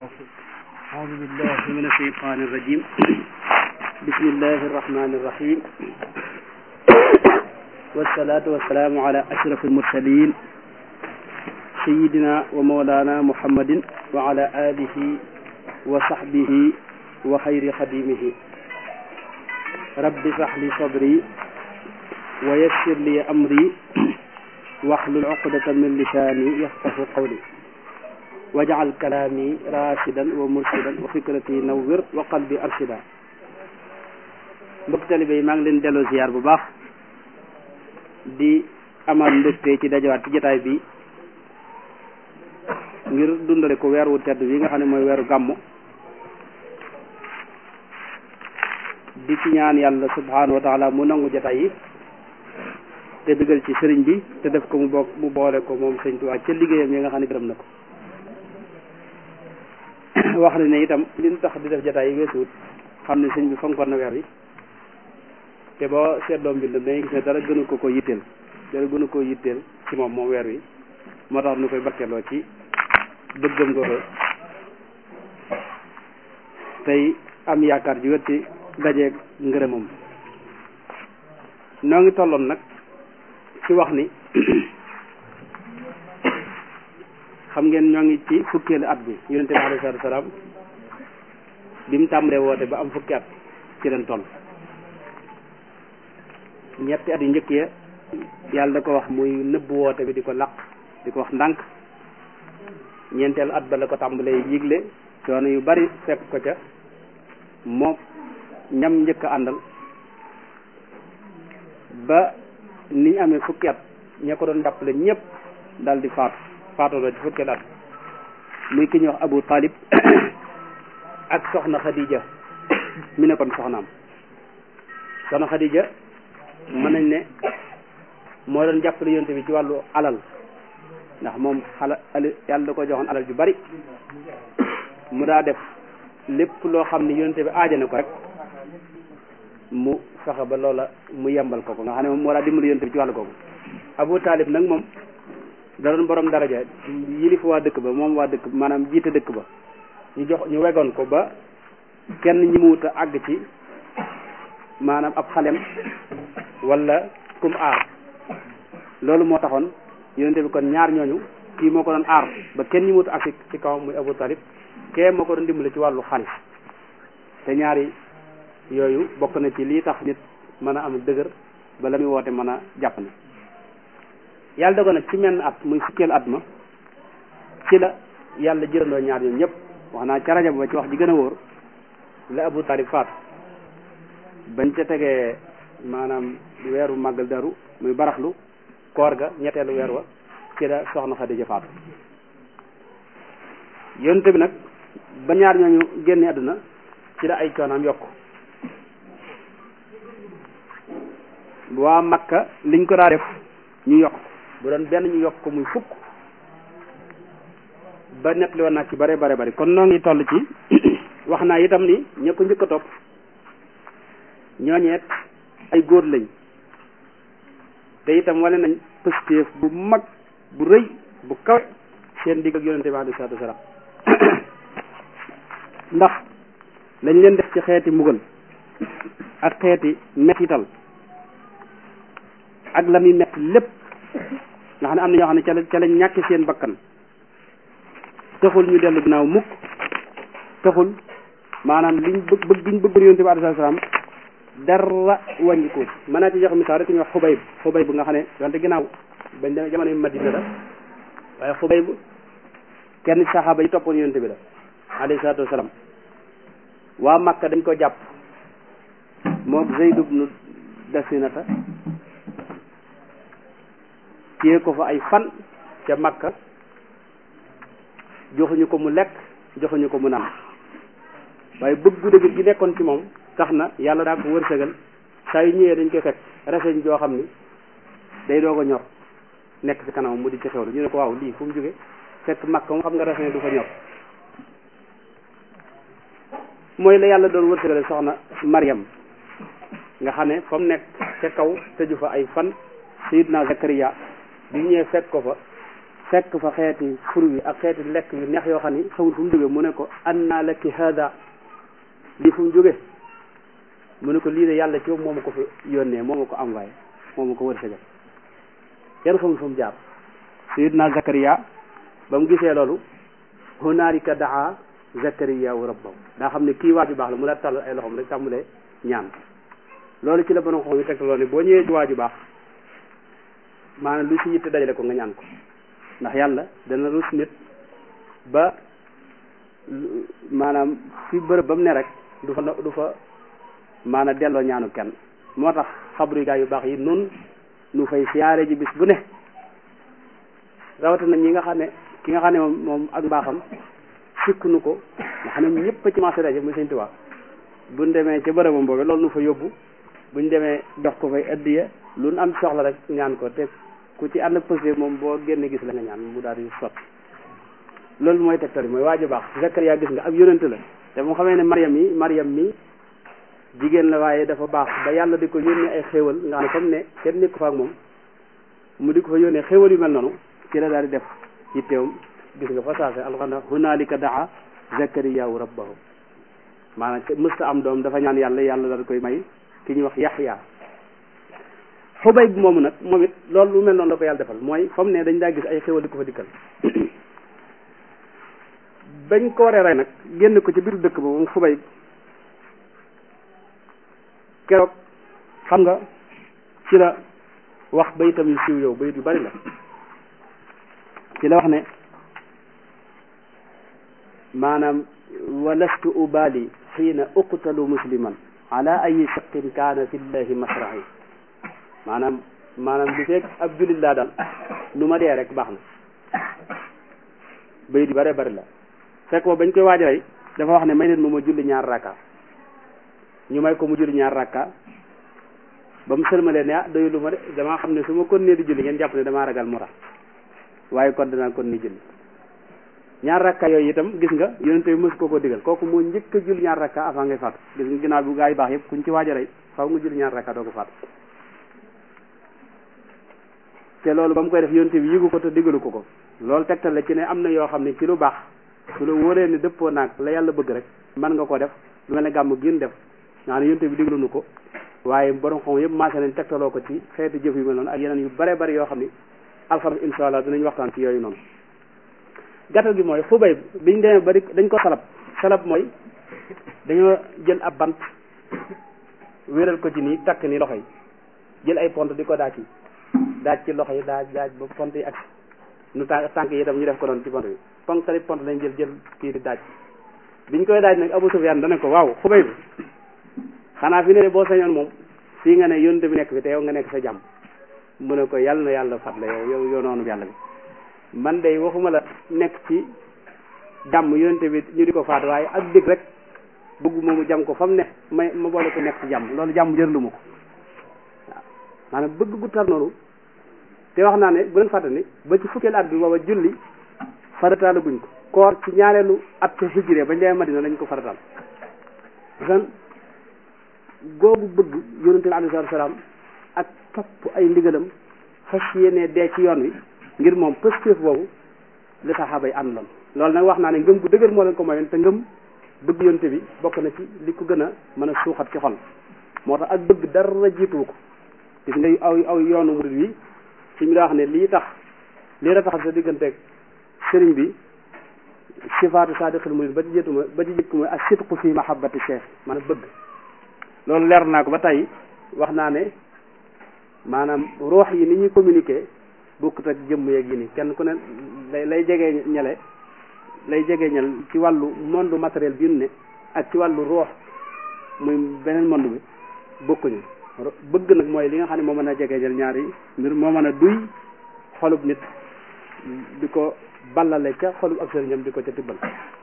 أعوذ بالله من الشيطان الرجيم بسم الله الرحمن الرحيم والصلاة والسلام على أشرف المرسلين سيدنا ومولانا محمد وعلى آله وصحبه وخير خديمه رب اشرح لي صدري ويسر لي أمري واحلل عقدة من لساني يفقه قولي wajal kalaami rashidan wa murshidan wa fikrati nawwir wa qalbi arshida mbokk talibe yi maa ngi leen delloo ziar bu baax di amal mbégte ci dajawaat ci jotaay bi ngir dundale ko weer wu tedd bi nga xam ne mooy weeru gàmmu di ci ñaan yàlla subhanahu wa taala mu nangu jotaay yi te dëggal ci sëriñ bi te def ko mu bokk mu boole ko moom sëriñ Tuubaa ca liggéeyam yi nga xam ne gërëm na ko wax na ne itam li ñu tax di def jotaay yi weesuwut xam ne sëñ bi fonkoon na weer wi te boo seetloo mbind dañuy gis ne dara gënu ko ko yitteel dara gënu ko yitteel ci moom moom weer wi moo tax nu koy barkeloo ci bëggam ko tey am yaakaar ji wet ci dajeeg ngërëmam noo ngi tolloon nag ci wax ni xam ngeen ñoo ngi ci fukkeelu at bi yonente bi alayhi salaatu salaam bi mu tàmbalee woote ba am fukki at ci leen toll ñetti at yu njëkk ya yàlla da ko wax muy nëbb woote bi di ko laq di ko wax ndànk ñeenteelu at ba la ko tàmbalee yigle coono yu bari fekk ko ca moo ñam njëkk a àndal ba ni ñu amee fukki at ña ko doon jàppale ñëpp dal di faatu faatoo ci fukki at muy ki ñuy wax Abu Talib ak soxna Khadija mi ne kon soxnaam soxna Khadija mën nañ ne moo doon jàppale yonte bi ci wàllu alal ndax moom xala yàlla da ko joxoon alal ju bari mu daa def lépp loo xam ne yonte bi aajana ko rek mu fexe ba loola mu yembal ko ko nga xam ne moom moo daa dimbali yonte bi ci wàllu kooku Abu Talib nag moom da doon borom daraja yilif waa dëkk ba moom waa dëkk maanaam jiite dëkk ba ñu jox ñu wegoon ko ba kenn ñi mu wut a àgg ci maanaam ab xalem wala kum aar loolu moo taxoon yonente bi kon ñaar ñooñu kii moo ko doon aar ba kenn ñi mu wut a àgg ci kawam muy Abu Talib kee moo ko doon dimbale ci wàllu xaalis te ñaari yooyu bokk na ci lii tax nit mën a am dëgër ba la muy woote mën a jàpp ne yàlla dogal nag ci menn at muy fukkeel at ma ci la yàlla jërandoo ñaar ñoom ñëpp wax naa ca rajo ba ci wax ji gën a wóor la Abu Talib faatu bañ ca tegee maanaam weeru màggal daru muy baraxlu koor ga ñetteelu weer wa ci la soxna Xadija faatu yonte bi nag ba ñaar ñooñu génne àdduna ci la ay coonaam yokk waa Makka liñ ko daa def ñu yokk bu doon benn ñu yokk ko muy fukk ba net li woon naa ci bare bare bari kon noo ngi toll ci wax naa itam ni ña ko njëkk a topp ñooñeet ay góor lañ te itam wane nañ pëstéef bu mag bu rëy bu kawe seen digg ak yonente bi alayhi salaatu wasalaam ndax lañ leen def ci xeeti mbugal ak xeeti mettital ak la muy metti lépp nga xam ne am na ñoo xam ne ca la ca la ñàkk seen bakkan taxul ñu dellu ginnaaw mukk taxul maanaam liñ bëgg bëgg giñ bëgg yonent bi alayhi salaam dara wàññi ko mën naa ci jox misaal rek ñu wax xubayb xubayb nga xam ne wante ginnaaw bañ demee jamono Madina la waaye xubayb kenn saxaaba yi toppoon yonent bi la alayhi salaatu wasalaam waa Makka dañ ko jàpp moom Zayd ibnu Dasinata téye ko fa ay fan ca Makka joxuñu ko mu lekk joxuñu ko mu naan waaye bëggu dëgg gi nekkoon ci moom tax na yàlla daa ko wërsëgal saa yu ñëwee dañ koy fekk reseñ joo xam ni day doog a ñor nekk ci kanamam mu di ci xewlu ñu ne ko waaw lii fu mu jóge fekk Makka moom xam nga reseñ du fa ñor mooy la yàlla doon wërsëgale soxna Mariam nga xam ne fa mu nekk ca kaw tëju fa ay fan Sayyidna Zakariya bi ñëwee fekk ko fa fekk fa xeeti fur wi ak xeeti lekk yu neex yoo xam ni xamul fu mu jóge mu ne ko anna laki hada lii fu mu jóge mu ne ko lii de yàlla ci moo ma ko fi yónnee moo ma ko envoyé moo ma ko wërsëgal kenn xamul fu mu jaar sayidna Zakariya ba mu gisee loolu hunaalika daa Zakariya wa rabbahu daa xam ne kii waaju baax la mu la tàll ay loxoom rek tàmmulee ñaan loolu ci la borom xam yi tegtaloo ne boo ñëwee ci waaju baax maanaam lu ci yitte dajale ko nga ñaan ko ndax yàlla dana rus nit ba maanaam fi bërëb ba mu ne rek du fa du fa maanaam delloo ñaanu kenn moo tax xabru gaa yu baax yi nun nu fay siyaare ji bis bu ne rawatina ñi nga xam ne ki nga xam ne moom moom ak mbaaxam sikk nu ko nga xam ne ñëpp ci marché daje muy sëñ Tuubaa buñ demee ca bërëbam boobu loolu nu fa yóbbu buñ demee dox ko fay addiya lu nu am soxla rek ñaan ko te ku ci ànd ak posé moom boo génne gis la nga ñaan mu daal di sotti loolu mooy tegtal mooy waaju baax Zakariya gis nga ab yonent la te mu xamee ne Mariam yi Mariam mi jigéen la waaye dafa baax ba yàlla di ko yónnee ay xéewal nga xam ne comme ne kenn nekk fa ak moom mu di ko fa yónnee xéewal yu mel noonu ci la daal di def yitteewam gis nga fa saase alxana hunaalika daa Zakariyaahu rabbahu maanaam mësta am doom dafa ñaan yàlla yàlla daal koy may ki ñuy wax Yaxya xubay bi moomu nag moom it loolu lu mel noonu la ko yàlla defal mooy fa mu ne dañ daa gis ay xéewal di ko fa dikkal bañ ko waree rey nag génn ko ci biir dëkk ba moom xubay keroog xam nga ci la wax bayitam yu siiw yow bayit yu bari la ci la wax ne maanaam walastu ubali xiina uqtalu musliman ala ayi shaqin kaana fi llahi masrahi maanaam maanaam li fekk ab jullit laa daal lu ma dee rek baax na bayit yu bare bari la fekk boobu bañ koy waaj rey dafa wax ne may leen ma ma julli ñaar rakka ñu may ko mu julli ñaar rakka ba mu sëlmalee ne ah doyulu ma de damaa xam ne su ma kon nee di julli ngeen jàpp ne damaa ragal mu tax waaye kon danaa kon ni julli ñaar rakka yooyu itam gis nga yonente bi mës ko ko digal kooku moo njëkk a julli ñaar rakka avant ngay faatu gis nga ginnaaw bu gaa yi baax yëpp kuñ ci waaj a rey xaw nga julli ñaar rakka doo ko faatu te loolu ba mu koy def yonente bi yëgu ko te digalu ko ko loolu tegtal la ci ne am na yoo xam ne ci lu baax su la wóoree ne dëppoo naag la yàlla bëgg rek mën nga ko def lu mel ne gàmm gën def nga xam ne yonte bi diglu nu ko waaye borom xam yëpp maase nañ tegtaloo ko ci xeeti jëf yu mel noonu ak yeneen yu bare bari yoo xam ni alxames insha allah dinañ waxtaan ci yooyu noonu gàttal gi mooy xubay biñ demee bari dañ ko salab salab mooy dañoo jël ab bant wéeral ko ci nii takk ni loxo yi jël ay pont di ko daaj yi daaj ci loxo yi daaj daaj ba pont yi ak nu tànk tànk yi itam ñu def ko doon ci pont bi pont tali pont lañ jël jël kii di daaj biñ koy daaj nag Abu Sufyaan dana ko waaw xubay bi xanaa fi ne boo sañoon moom fii nga ne yonte bi nekk fi te yow nga nekk sa jàmm mu ne ko yàlla na yàlla fat la yow yow yow noonu yàlla bi man de waxuma la nekk ci jàmm yonte bi ñu di ko faat waaye ak dëgg rek bëgg moomu jàmm ko fa mu ne may ma boole ko nekk ci jàmm loolu jàmm jërlu ma ko waaw maanaam bëgg gu tar noonu te wax naa ne bu leen fàtte ni ba ci fukkeel at bi booba julli farataala guñ ko koor ci ñaareelu at ca hijré bañ demee Madina lañ ko farataal san googu bëgg yonente bi alayhi salaam ak topp ay ndigalam fas yéene dee ci yoon wi ngir moom pëstéef boobu li saxaaba yi àndoon loolu nag wax naa ne ngëm gu dëgër moo leen ko mayoon te ngëm bëgg yonente bi bokk na ci li ko gën a mën a suuxat ci xol moo tax ak bëgg dara jiituwu ko gis nga aw aw yoonu murid wi ci mi daa wax ne lii tax lii rataxal sa digganteeg sëriñ bi sifaatu saadiqil murid ba ci jëtuma ba ci jëkk mooy ak sidqu fi mahabbati cheikh maanaam bëgg loolu leer naa ko ba tey wax naa ne maanaam roox yi ni ñuy communiquer bokkut ak jëmm yeeg yi ni kenn ku ne lay lay jegee ñele lay jegee ñel ci wàllu monde matériel bi ne ak ci wàllu roox muy beneen monde bi bokkuñu bëgg nag mooy li nga xam ne moo mën a jegee ñel ñaari mbir moo mën a duy xolub nit di ko ballale ca xolub ab sëriñam di ko ca tibbal